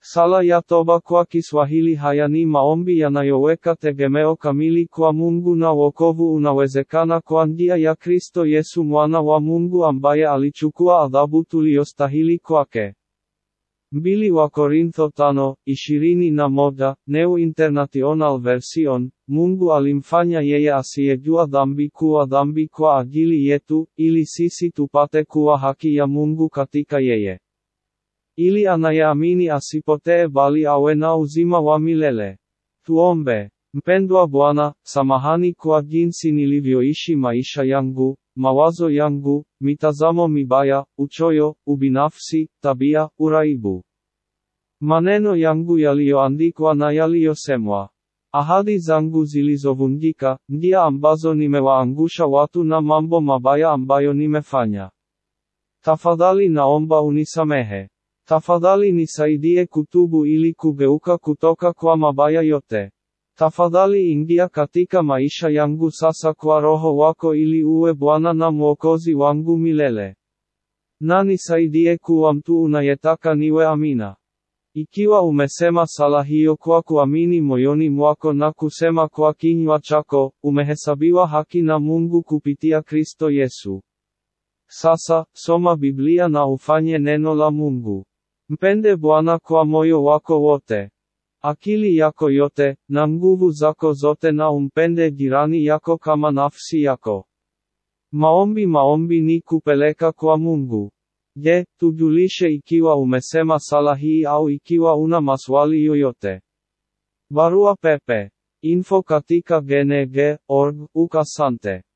Sala ya toba kwa Kiswahili haya ni maombi yanayoweka tegemeo kamili kwa Mungu na wokovu unawezekana kwa njia ya Kristo Yesu mwana wa Mungu ambaye alichukua adhabu tuliyostahili kwake. Mbili wa Korintho tano, ishirini na moja, New International Version, Mungu alimfanya yeye asiyejua dhambi kuwa dhambi kwa ajili yetu, ili sisi tupate kuwa haki ya Mungu katika yeye. Ili anayeamini asipotee bali awe na uzima wa milele. Tuombe. Mpendwa Bwana, samahani kwa jinsi nilivyoishi maisha yangu, mawazo yangu, mitazamo mibaya, uchoyo, ubinafsi, tabia, uraibu. Maneno yangu yaliyoandikwa na yaliyosemwa. Ahadi zangu zilizovunjika, njia ambazo nimewaangusha watu na mambo mabaya ambayo nimefanya. Tafadhali naomba unisamehe. Tafadhali nisaidie kutubu ili kugeuka kutoka kwa mabaya yote. Tafadhali ingia katika maisha yangu sasa kwa roho wako ili uwe Bwana na Mwokozi wangu milele. Na nisaidie kuwa mtu unayetaka niwe amina. Ikiwa umesema sala hiyo kwa kuamini moyoni mwako na kusema kwa kinywa chako, umehesabiwa haki na Mungu kupitia Kristo Yesu. Sasa, soma Biblia na ufanye neno la Mungu. Mpende Bwana kwa moyo wako wote, akili yako yote, na nguvu zako zote na umpende jirani yako kama nafsi yako. Maombi maombi ni kupeleka kwa Mungu. Je, tujulishe ikiwa umesema sala hii au ikiwa una maswali yoyote. Barua pepe. Info katika gng.org. Asante.